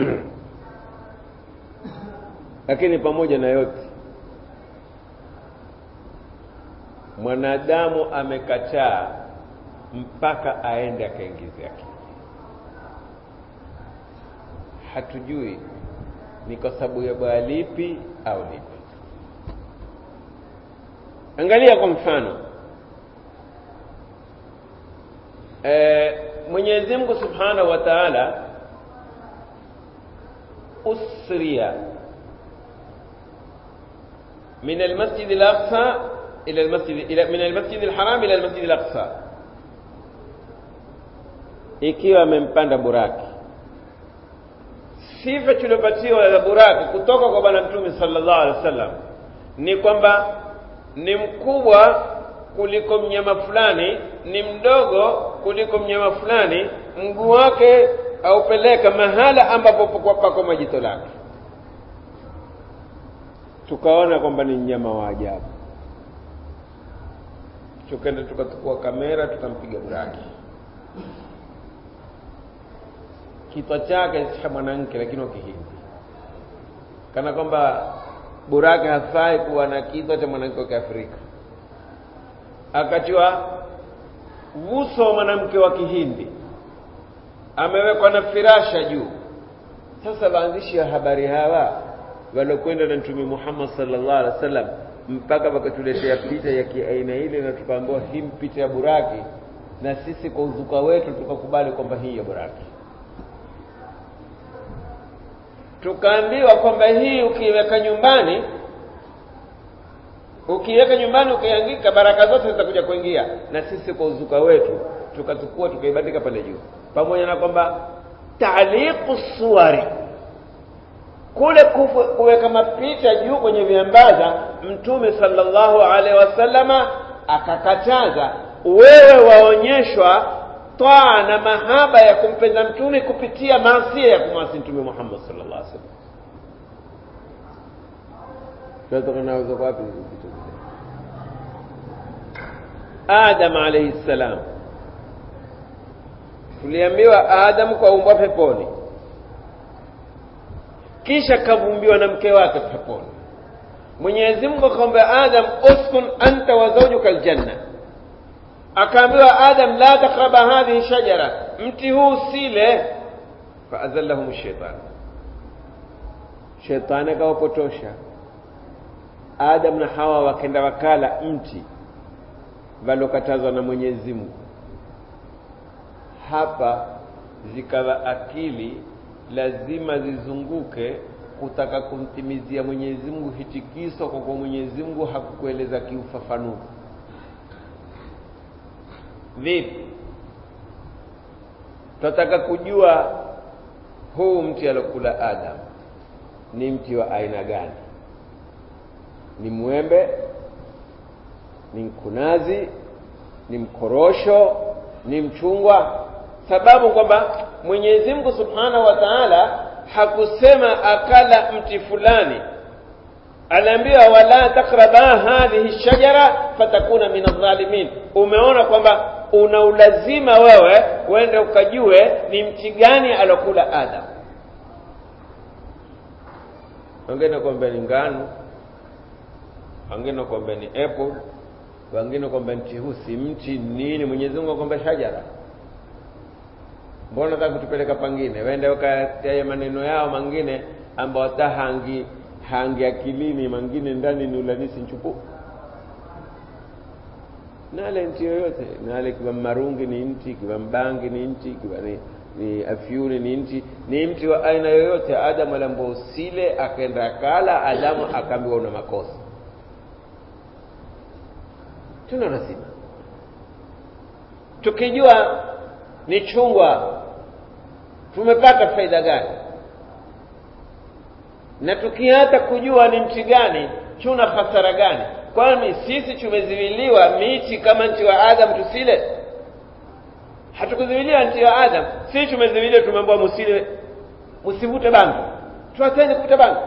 lakini pamoja na yote mwanadamu amekataa mpaka aende akaingize akili hatujui ni kwa sababu ya baya lipi au lipi angalia kwa mfano e, Mwenyezi Mungu Subhanahu wa Ta'ala usriya من المسجد الأقصى إلى المسجد إلى من المسجد الحرام إلى المسجد الأقصى ikiwa amempanda buraki sifa tuliopatiwa za buraki kutoka kwa bwana mtume sallallahu alaihi wasallam ni kwamba ni mkubwa kuliko mnyama fulani ni mdogo kuliko mnyama fulani mguu wake aupeleka mahala ambapo pako majito lake tukaona kwamba ni mnyama wa ajabu tukaenda tukachukua kamera tukampiga buraki kichwa chake cha mwanamke lakini wa kihindi kana kwamba buraki hafai kuwa na kichwa cha mwanamke wa kiafrika akatiwa uso wa mwanamke wa kihindi amewekwa na firasha juu sasa waandishi wa habari hawa waliokwenda na mtume Muhammad sallallahu alaihi wasallam mpaka wakatuletea picha ya kiaina ile na tukaambiwa hii picha ya buraki na sisi kwa uzuka wetu tukakubali kwamba hii ya buraki tukaambiwa kwamba hii ukiweka nyumbani ukiweka nyumbani ukiangika baraka zote zitakuja kuingia na sisi kwa uzuka wetu tukatukua tukaibandika pale juu pamoja na kwamba taaliqu suwari kule kuweka mapicha juu kwenye viambaza mtume sallallahu alaihi wasallama akakataza wewe waonyeshwa twaa na mahaba ya kumpenda mtume kupitia maasia ya kumwasi mtume Muhammad sallallahu alaihi wasallam tunatoka nazo wapi adam alaihi ssalam tuliambiwa adam kaumbwa peponi kisha kavumbiwa na mke wake peponi mwenyezi mungu akamwambia adam uskun anta wa zaujuka aljanna akaambiwa adam la takraba hadhihi shajara mti huu sile faazallahum shaitan shetani akawapotosha adam na hawa wakenda wakala mti valokatazwa na mwenyezi mungu hapa zikawa akili lazima zizunguke kutaka kumtimizia mwenyezi mungu hitikiso kwa kuwa mwenyezi mungu hakukueleza kiufafanuzi vipi tunataka kujua huu mti alokula adam ni mti wa aina gani ni mwembe ni mkunazi ni mkorosho ni mchungwa sababu kwamba mwenyezi mungu subhanahu wa taala hakusema akala mti fulani aliambiwa wala takraba hadhihi shajara fatakuna min adh-dhalimin umeona kwamba una ulazima wewe uende ukajue ni mti gani alokula adam wengine kwamba ni ngano wengine kwamba ni apple wengine kwamba mti huu si mti nini mwenyezi mungu akwamba shajara mbona nataka kutupeleka pangine wende ukataye maneno yao mangine ambao hata hangi hangi akilini mangine ndani ni ulanisi nchupu nale mti yoyote nale kiwa marungi ni mti kiwa mbangi ni mti kiwa ni, ni afyuni ni mti ni mti wa aina yoyote adamu alambao usile akaenda akala adamu akaambiwa una makosa tuna lazima tukijua ni chungwa tumepata faida gani na tukiata kujua ni mti gani tuna hasara gani kwani sisi tumeziwiliwa miti kama mti wa adam tusile hatukuziwiliwa mti wa adam sisi tumeziwiliwa tumeambiwa musile msivute bangi tuacheni kuvuta bangi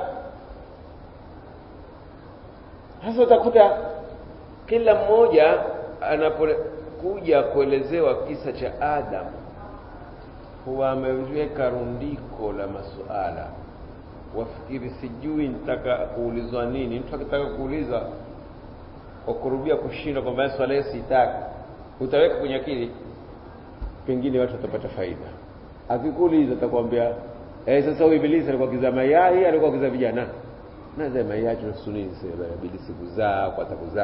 sasa utakuta kila mmoja anapokuja kuelezewa kisa cha adam huwa ameweka rundiko la masuala wafikiri sijui nitaka kuulizwa nini mtu akitaka kuuliza kwa kurubia kushinda kwamba swala hiyo sitaki utaweka kwenye akili pengine watu watapata faida akikuuliza atakwambia eh sasa huyu ibilisi alikuwa kiza mayai alikuwa kiza vijana naza mayai tunahusu nini sasa ibilisi kuzaa kwa atakuzaa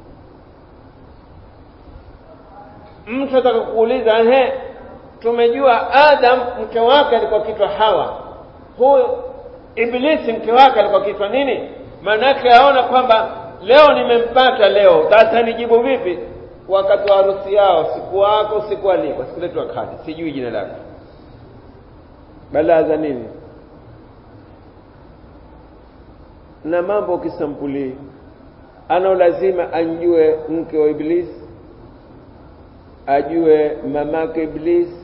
mtu ataka kuuliza ehe tumejua adam mke wake alikuwa kitwa hawa huyu ibilisi mke wake alikuwa kitwa nini maanake aona kwamba leo nimempata leo sasa nijibu vipi wakati wa harusi yao siku wako siku alikwa sikuletwa kadi sijui jina lake balaa za nini na mambo kisampuli ana lazima anjue mke wa ibilisi ajue mamake ibilisi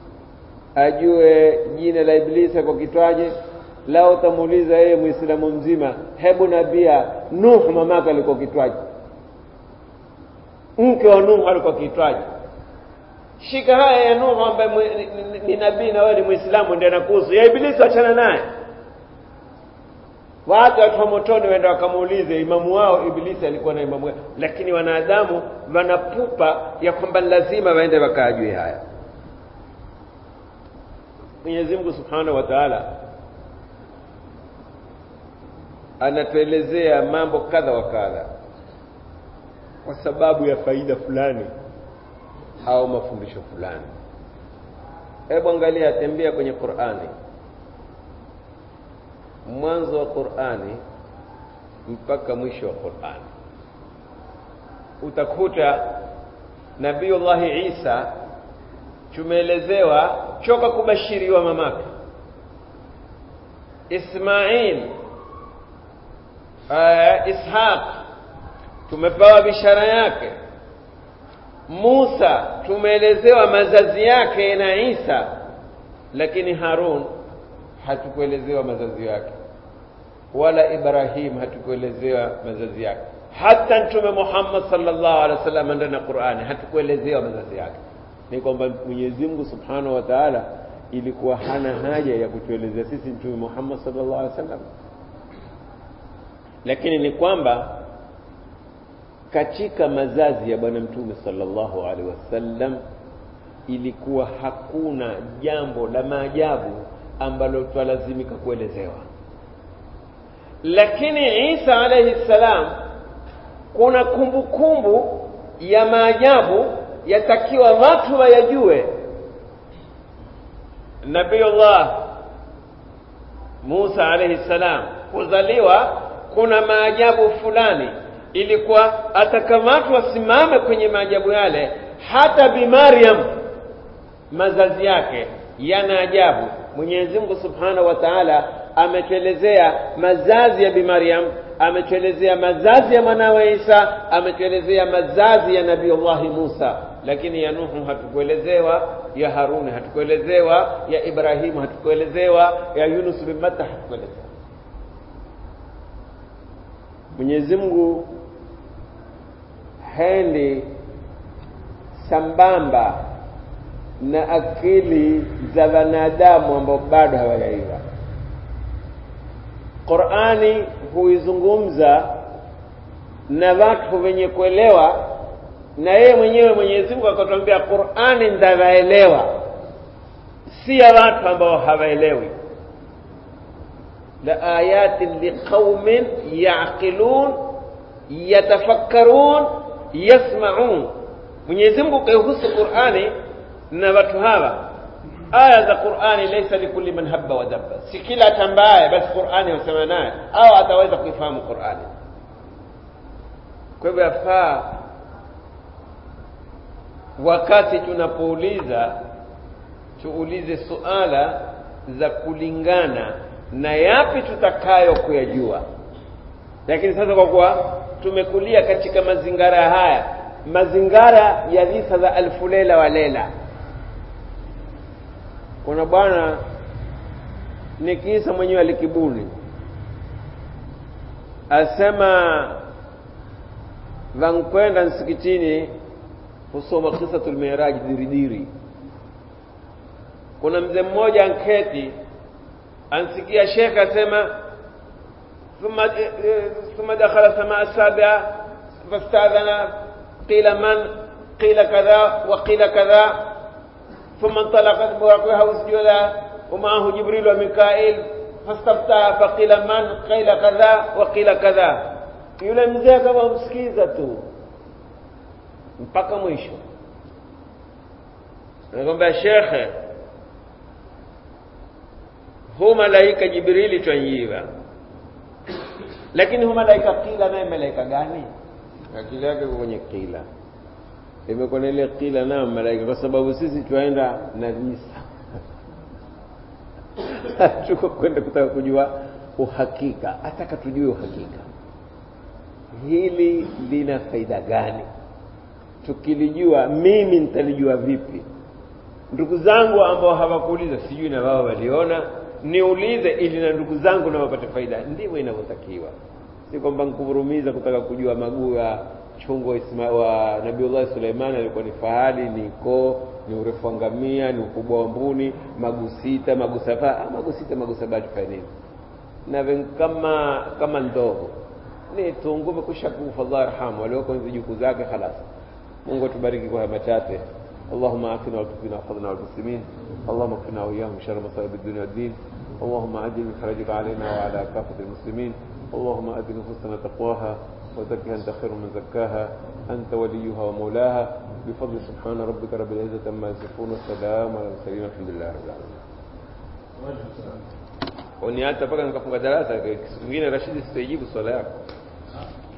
ajue jina la ibilisi kwa kitwaje lao utamuuliza yeye muislamu mzima hebu nabia nuh mamake alikuwa kitwaje mke wa nuh alikuwa kitwaje shika haya ya nuh ambaye ni, ni, ni nabii na wewe ni muislamu ndiye anakuhusu ya ibilisi achana naye watu watu wa motoni waenda wakamuulize imamu wao ibilisi alikuwa na imamu wao lakini wanadamu wanapupa ya kwamba lazima waende wakaajue haya mwenyezi mungu subhanahu wa taala anatuelezea mambo kadha wa kadha kwa sababu ya faida fulani au mafundisho fulani hebu angalia tembea kwenye qurani mwanzo wa qurani mpaka mwisho wa qurani utakuta nabiullahi isa tumeelezewa choka kubashiriwa mamake ismail uh, ishaq tumepewa bishara yake musa tumeelezewa mazazi yake na isa lakini harun hatukuelezewa mazazi yake wala ibrahim hatukuelezewa mazazi yake hata mtume Muhammad sallallahu alaihi wasallam ndani ya Qur'ani hatukuelezewa mazazi yake ni kwamba Mwenyezi Mungu Subhanahu wa Ta'ala ilikuwa hana haja ya kutuelezea sisi mtume Muhammad sallallahu alaihi wasallam lakini ni kwamba katika mazazi ya bwana mtume sallallahu alaihi wasallam ilikuwa hakuna jambo la maajabu ambalo twalazimika kuelezewa lakini Isa alayhi salam kuna kumbukumbu kumbu ya maajabu yatakiwa watu wayajue Nabiullah Musa alayhi salam kuzaliwa kuna maajabu fulani ilikuwa atakamatwa wasimame kwenye maajabu yale hata bi Maryam mazazi yake yana ajabu Mwenyezi Mungu Subhanahu wa Ta'ala ametuelezea mazazi ya bi Maryam ametuelezea mazazi ya mwanawe Isa ametuelezea mazazi ya Nabiiullah Musa lakini ya Nuhu hatukuelezewa ya Haruni hatukuelezewa ya Ibrahimu hatukuelezewa ya Yunus bin Matta hatukuelezewa Mwenyezi Mungu hendi sambamba na akili za wanadamu ambao bado hawajaiva Qur'ani huizungumza na watu wenye kuelewa na yeye mwenyewe Mwenyezi Mungu akatuambia Qur'ani ndawaelewa si ya watu ambao hawaelewi la ayatin liqaumin yaqilun yatafakkarun yasma'un Mwenyezi Mungu kaihusu Qur'ani na watu hawa aya za Qur'ani laysa likulli man habba wa dabba si kila tambaye basi Qur'ani husema naye au ataweza kuifahamu Qur'ani kwa hivyo yafaa wakati tunapouliza tuulize suala za kulingana na yapi tutakayo kuyajua lakini sasa kwa kuwa tumekulia katika mazingara haya mazingara ya visa za alfu lela wa lela kuna bwana ni kisa mwenyewe alikibuni asema vankwenda msikitini kusoma kisatul miraj diridiri kuna mzee mmoja anketi ansikia shekhe asema ثم ثم دخل سماء السابعة فاستأذن قيل من قيل كذا وقيل كذا ثم انطلقت بورقها وسجودا ومعه جبريل وميكائيل فاستفتح فقيل من قيل كذا وقيل كذا yule mzee kama msikiza tu mpaka mwisho anakwambia shekhe hu malaika jibrili twanyiwa lakini hu malaika kila naye malaika gani akili yake kwenye kila imekuwa na ile kila nayo malaika kwa sababu sisi twaenda na visa tuko kwenda kutaka kujua uhakika ataka tujue uhakika hili lina faida gani tukilijua mimi nitalijua vipi ndugu zangu ambao hawakuuliza sijui na wao waliona niulize ili na ndugu zangu na wapate faida ndivyo inavyotakiwa si kwamba nkuvurumiza kutaka kujua maguu ya chungo Isma, wa Nabiullah Suleiman alikuwa ni fahali ni koo ni urefu wa ngamia ni ukubwa wa mbuni maguu sita maguu saba ah, maguu sita maguu saba tufanye nini na kama kama ndogo ni tungume kusha kufa Allah yarhamu walioko hizo juku zake khalas Mungu atubariki kwa machache اللهم عافنا وارزقنا وحفظنا والمسلمين اللهم اكفنا واياهم شر مصائب الدنيا والدين اللهم اجل من فرجك علينا وعلى كافه المسلمين اللهم ات نفوسنا تقواها وزكها انت خير من زكاها انت وليها ومولاها بفضل سبحان ربك رب العزه عما يصفون والسلام على المرسلين الحمد لله رب العالمين uniacha mpaka nikafunga darasa siku nyingine Rashidi sitaijibu swala yako